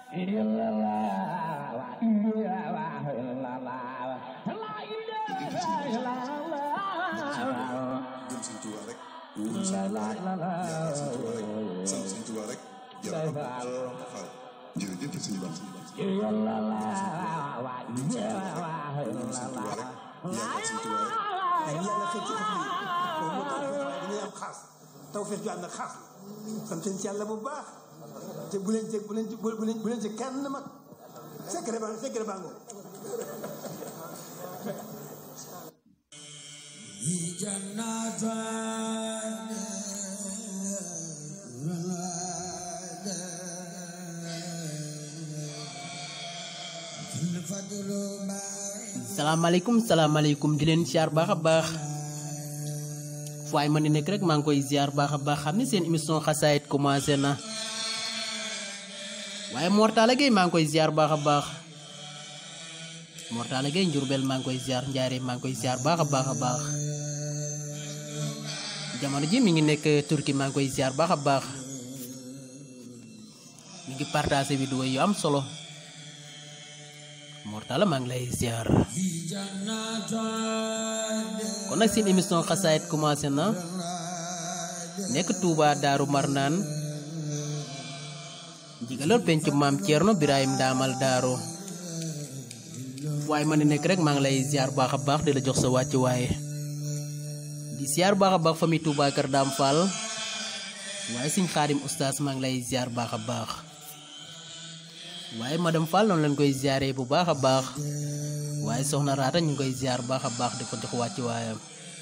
gëm Sëñ Tuubaa rek wóolu Sëñ Tuubaa rek yaakaar Sëñ Tuubaa rek sant Sëñ Tuubaa rek jërëjëf Fall jërëjëf Sëñ Ba Sëñ Ba gëm Sëñ Tuubaa rek wóolu Sëñ Tuubaa rek yaakaar Sëñ Tuubaa rek waaye yàlla xëy ci xas yi boobu moo tax dañuy am xaas taw feex ju ànd ak xaas la sant ci yàlla bu baax te bu leen ci bu leen ci bu leen bu leen ci kenn mag secret baa secret baa ngoo salaamaaleykum salaamaaleykum di leen ziar baax a baax fu waay mën di nekk rek maa ngi koy ziar baax a baax xam ni seen émission xasaayit commencé na waaye Mortala Gueye maa ngi koy ziar baax a baax Mortala Gueye Njurbel maa ngi koy ziar Njaare maa ngi koy ziar baax a baax a baax jamono ji mi ngi nekk Turquie maa ngi koy ziar baax a baax mi ngi partagé vidéo yu am solo Mortala maa ngi lay ziar kon nag seen émission xasaayit commencé na nekk Touba Daaru Marnaan jigaloon penc maam Thierno Birahim Ndaamal Daaru waaye ma ne nekk rek maa ngi lay ziar baax a baax di la jox sa wàcc waaye di ziar baax a baax famille Touba Kër Daam Fall waaye suñ xaadim oustaz maa ngi lay ziar baax a baax waaye madame Fall noonu lañ koy ziaree bu baax a baax waaye soxna Raata ñu ngi koy ziar baax a baax di ko jox wàcc waayam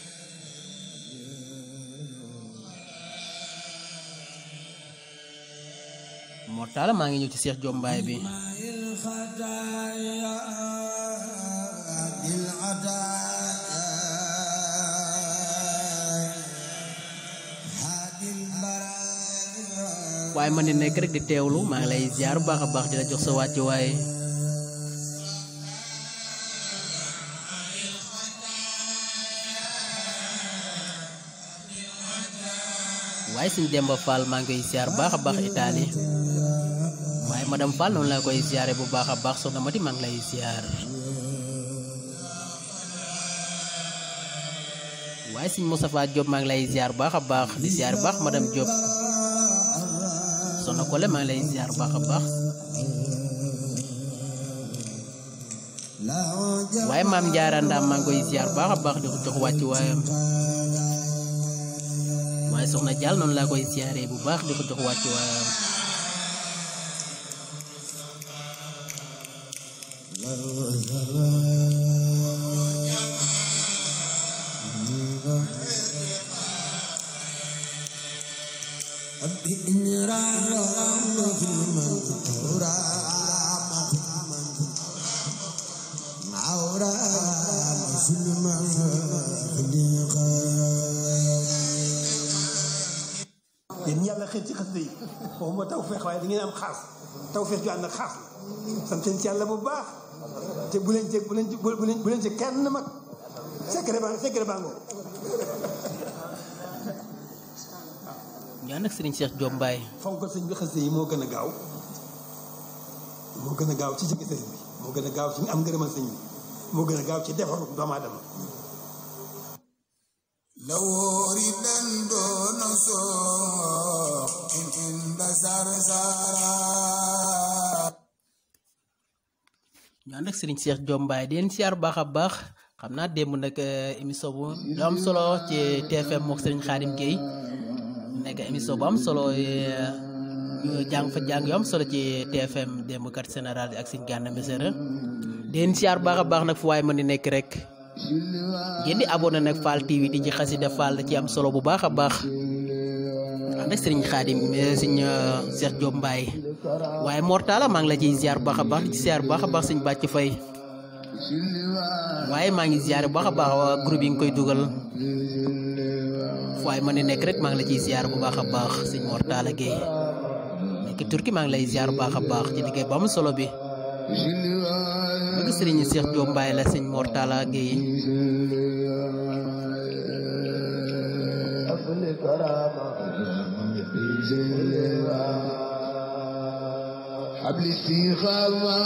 Mortala maa ngi ñëw ci Cheikh Jombaay bi waaye man di nekk rek di teewlu maa ngi lay ziar bu baax a baax di la jox sa wàcc waaye waaye suñ Demba Fall maa ngi koy ziar baax a baax Italie waaye madame Fall noonu laa koy ziare bu baax a baax soxna Mati maa ngi lay ziar waaye suñ Moustapha Diop maa ngi lay ziar baax a baax di ziar baax madame Diop soxna Kole maa ngi lay ziar baax a baax waaye maam Ndiara Ndam maa ngi koy ziar baax a baax di ko jox wàcc waayam waaye soxna Diall noonu laa koy ziaree bu baax di ko jox wàcc waayam yéen yàlla xëy ci xas yi boobu moo taw feex waaye da ngeen am xaas taw feex ju ànd ak xaas la sant ci yàlla bu baax te bu leen ci bu leen ci bu leen bu leen ci kenn mag secret baa secret baa ngoo ñu ànd ak Serigne Cheikh Jombaay fonk sëñ bi xas yi moo gën a gaaw moo gën a gaaw ci jege sëñ bi moo gën a gaaw ci am ngërëmal sëñ bi moo gën a gaaw ci defaru doomu aadama لوري دندون سوق إن إن بسار سارا ñu ànd ak Serigne Cheikh Jombaay di leen siyaar baax a baax xam naa démb nag émission bu lu am solo ci TFM mook Serigne Khadim Gueye nekk émission bu am solo ñu jàng fa jàng yu am solo ci TFM démb kat général bi ak Serigne Gana Messere di leen siyaar baax a baax nag fu waay mën di nekk rek ngeen di abonné nag Fall TV di ci xasida Fall da ci am solo bu baax a baax ànd ak Serigne Khadim Serigne Cheikh Jombaay waaye Mortala maa ngi la ciy ziar baax a baax di ci ziar baax a baax Serigne Bàcc Fay waaye maa ngi ziar bu baax a baax waa groupe yi nga koy dugal fu waay mën di nekk rek maa ngi la ciy ziar bu baax a baax Serigne Mortala Gueye nekk Turki maa ngi lay ziar bu baax a baax ci liggéey bu am solo bi bëgg Serigne Cheikh Jombaay la Serigne Mortala Gueye قبل استخامة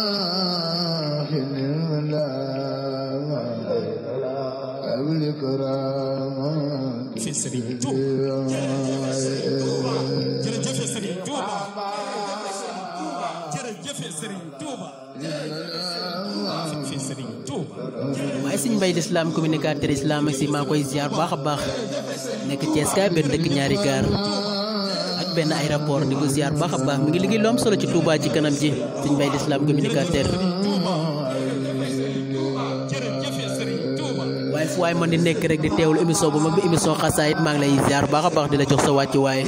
قبل كرامة fi Serigne Touba jërëjëf Serigne Touba jërëjëf Serigne Touba fi Serigne Touba waaye sëñ mbay lislaam communicateur islam ak si maa koy ziar baax a baax nekk Thiès kaay benn dëkk ñaari gaar ak benn aéroport di ko ziar baax a baax mi ngi liggéey lu am solo ci Touba ci kanam ji sëñ mbay lislaam communicateur jërëjëf Serigne Touba waaye fu waay mën di nekk rek di teewlu émission bu mag bi émission xasaayit maa ngi lay ziar baax a baax di la jox sa wàcc waaye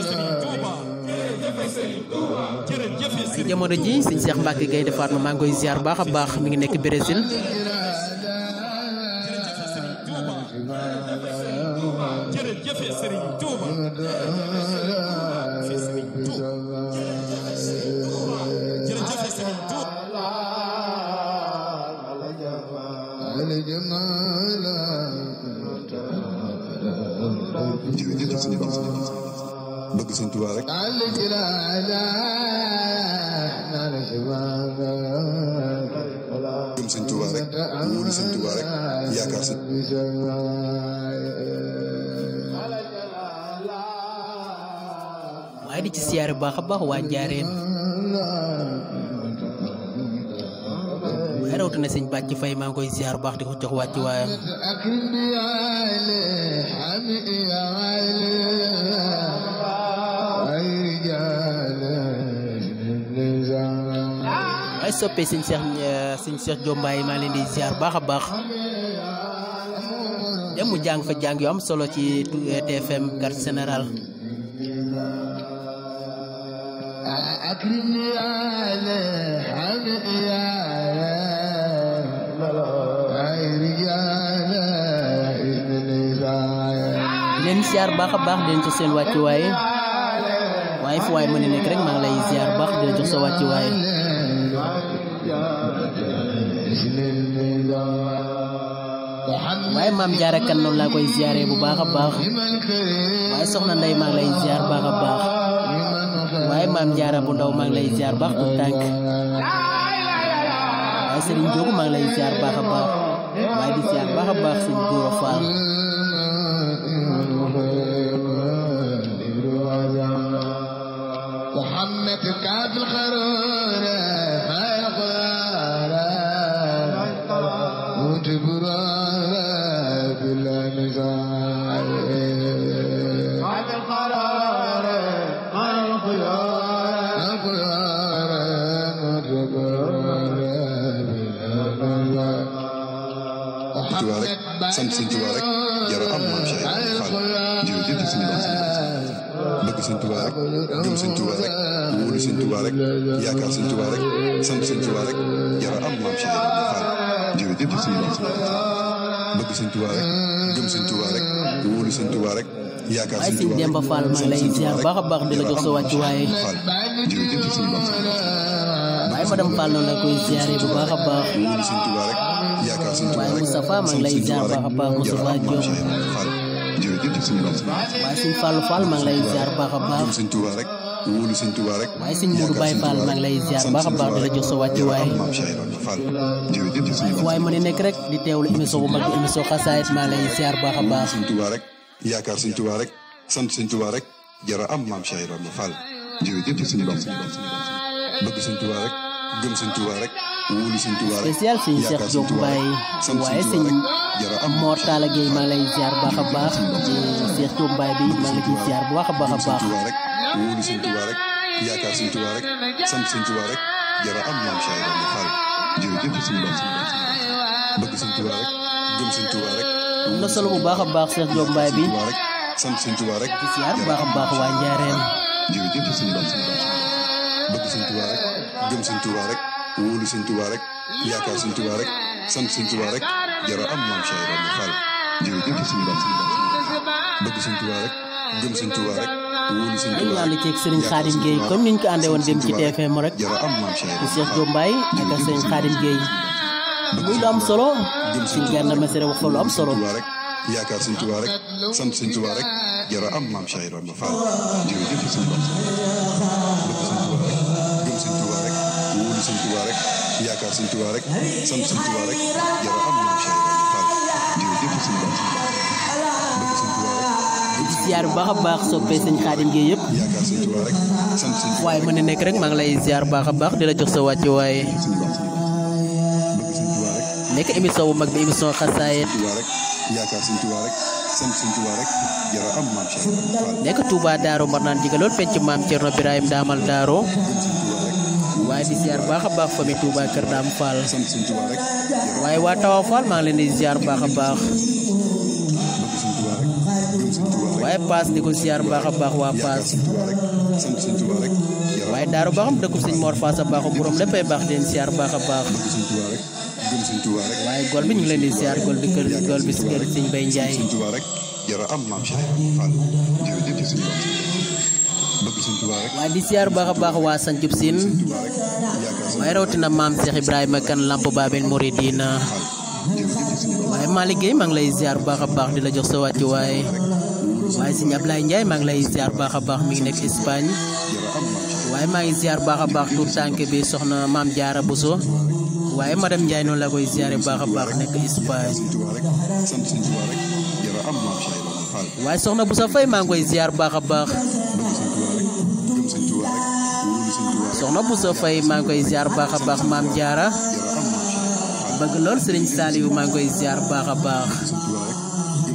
jërëjëf ci jamono ji sëñ Cheikh Mbacke Gaynde Fatma maa ngi koy ziar baax a baax mi ngi nekk Brésil jërëjëf Serigne Touba fi Serigne Touba jërëjëf Serigne Touba jërëjëf sëñ Ba bëgg sëñ Tuubaa rek gëm sëñ Tuubaa rek wóolu sëñ Tuubaa rek yaakaar sëñ waaye di ci siyaare bu baax a baax waa Njaareen waaye rawatina sëñ bàcc fay maa ngi koy ziar bu baax di ko jox wàcc waayam waaye soppee sëñ Cheikh sëñ Cheikh Jombaay maa leen di ziar baax a baax dem mu jàng fa jàng yu am solo ci TFM carte général أكرمني على حميا رجال ابن di leen ziar baax a baax di leen jox seen wàcc waaye waaye fu waay mën a nekk rek maa ngi lay ziar baax di la jox sa wàcc waaye waaye maam jaara kan noonu laa koy ziare bu baax a baax waaye soxna ndey maa ngi lay ziar baax a baax waaye maam jaara bu ndaw maa ngi lay ziar baax tu tànk waaye sëriñ Joogu maa ngi lay ziar baax a baax waaye di ziar baax a baax sëñ Dóora Faal محمد كاف الخرور هاي قرار وتبرار بلا نزاع كاف الخرار هاي الخيار قرار وتبرار بلا نزاع Tuubaa rek sant sëñ Tuubaa rek yara am maam Cheikh Ibrahima Fall jërëjëf sëñ Ba bëgg sëñ Tuubaa rek gëm sëñ Tuubaa rek wóolu sëñ Tuubaa rek yaakaar sëñ Tuubaa rek sant sëñ Tuubaa rek yara am maam Cheikh Ibrahima Fall jërëjëf sëñ Ba bëgg sëñ Tuubaa rek gëm sëñ Tuubaa rek wóolu sëñ Tuubaa rek yaakaar waaye sëñ sëñ Tuubaa rek Demba Fall maa ngi lay ziar baax a baax di la jox sa wàcc waaye Fall jërëjëf sëñ Ba waaye madame Fall noonu la koy ziare bu baax a baax wóolu sëñ Tuubaa rek yaakaar sëñ Tuubaa waaye rek Moustapha maa ngi lay ziar baax a baax Moustapha Diop jërëjëf sëñ Ba waaye sëñ Fallou Fall maa ngi lay ziar baax a baax gëm sëñ Tuubaa rek wóolu sëñ Tuubaa rek waaye sëñ Mourou Baye Fall maa ngi lay ziar baax a baax di la jox sa wàcc waaye maam Cheikh Ibrahima Fall jërëjëf sëñ Ba waaye ma ne nekk rek di teewlu émission bu mag bi émission xasaayit maa ngi lay ziar baax a baax sëñ Tuubaa rek yaakaar sëñ Tuubaa rek sant sëñ Tuubaa rek jara am maam Cheikh Ibrahima Fall jërëjëf sëñ Ba bëgg sëñ Tuubaa rek gëm sëñ Tuubaa rek wóolu sëñ Tuubaa rek spécial sëñ Cheikh yaakaar Diop Tuubaa rek Mbaye sant waaye sëñ sëñ Tuubaa rek jara am Mor Talla Gueye maa ngi lay ziar baax a baax ci Cheikh Diop Mbaye bi maa ngi ciy ziar bu baax a baax a gëm sëñ baax Tuubaa rek wóolu sëñ Tuubaa rek yaakaar sëñ Tuubaa rek sant sëñ Tuubaa rek jara am maam Cheikh Ibrahima Fall jërëjëf sëñ Ba bëgg sëñ Tuubaa rek gëm sëñ Tuubaa rek am na solo bu baax a baax Cheikh Diop Mbaye bi Tuubaa rek sant sëñ Tuubaa rek di ziar bu baax a baax waa Njaareen jërëjëf sëñ Ba bëgg sëñ Tuubaa rek gëm sëñ Tuubaa rek wóolu sëñ Tuubaa rek yaakaar sëñ Tuubaa rek sant sëñ Tuubaa rek jara am maam Cheikh Ibrahima Fall jërëjëf sëñ Ba bëgg sëñ Tuubaa rek gëm sëñ Tuubaa rek wóolu sëñ ñu Tuubaa ànd rek ceeg Serigne Khadim Gueye comme niñ ko àndee woon dem ci TFM rek jara am maam Cheikh ci Ibrahima Cheikh Diop Mbaye ak ak Serigne Khadim Gueye muy lu am solo ci Gana Messere wax fa lu am solo Tuubaa rek yaakaar sëñ Tuubaa rek sant sëñ Tuubaa rek jara am maam Cheikh Ibrahima Fall jërëjëf sëñ Ba bëgg sëñ Tuubaa rek gëm sëñ Tuubaa yaakaar sëñ Tuubaa rek sant sëñ Tuubaa rek jara am maam Cheikh Ibrahima Fall jërëjëf sëñ Ba bëgg sëñ Tuubaa rek di ziar bu baax a baax soppee sëñ Xaadim Gueye yëpp yaakaar sëñ Tuubaa rek sant sëñ Tuubaa waaye mën na nekk rek maa ngi lay ziar bu baax a baax di la jox sa wàcc waaye sëñ Ba sëñ Ba bëgg sëñ Tuubaa rek nekk émission bu mag bi émission xasaayit Tuubaa rek yaakaar sëñ Tuubaa rek sant sëñ Tuubaa rek jara am maam Cheikh Ibrahima Fall nekk Touba Daaru Marnaan jigalool penc maam Cerno Birahim Daamal Daaro gëm sëñ Tuubaa rek waaye di ziar bu baax a baax famille Touba Kër Daam Fall sant sëñ Tuubaa rek jara waaye waa Tawa Fall maa ngi leen di ziar bu baax a baax bëgg sëñ Tuubaa rek gëm sëñ Tuubaa rek waaye Paas di ko ziar bu baax a baax waa yaakaar Paas sëñ Tuubaa rek sant sëñ Tuubaa rek jara waaye Daaru Baxam dëkkub sëñ Mor Faasa baaxu borom léppay baax di leen ziar bu baax a baax bëgg sëñ Tuubaa rek gëm sëñ Tuubaa rek waaye gol bi ñu ngi leen di ziar gol bi kër gol bi si kër sëñ Bay Njaay sëñ Tuubaa rek jara am maam Cheikh Ibrahima Fall jërëjëf ci sëñ Ba bëgg sëñ Tuubaa rek waaye di ziar bu baax a baax waa Sancub Siin Tuubaa rek yaakaar sëñ waaye rawatina maam Cheikh Ibrahima kan Lamp Babel Mouridina Fall jërëjëf ci sëñ Ba waaye Malick Gueye maa ngi lay ziar bu baax a baax di la jox sa wàcc waaye waaye sëñ Ablaye Ndiaye maa ngi lay ziar bu baax a baax mi ngi nekk Espagne jara am maam Cheikh waaye maa ngi ziar bu baax a baax tur tànk bi soxna maam Jaara Buso waaye madame Ndiaye noonu la koy ziare bu baax a baax nekk Espagne sëñ Tuubaa rek sant sëñ Tuubaa rek jara am maam Cheikh Ibrahima Fall waaye soxna Buso Fay maa ngi koy ziar bu baax a baax bëgg sëñ Tuubaa rek gëm sëñ Tuubaa rek wóolu sëñ Tuubaa rek soxna Buso Fay maa ngi koy ziar bu baax a baax maam Jaara jara am maam Cheikh Fall bëgg lool Sëriñ Saaliwu maa ngi koy ziar bu baax a baax sëñ Tuubaa rek gëm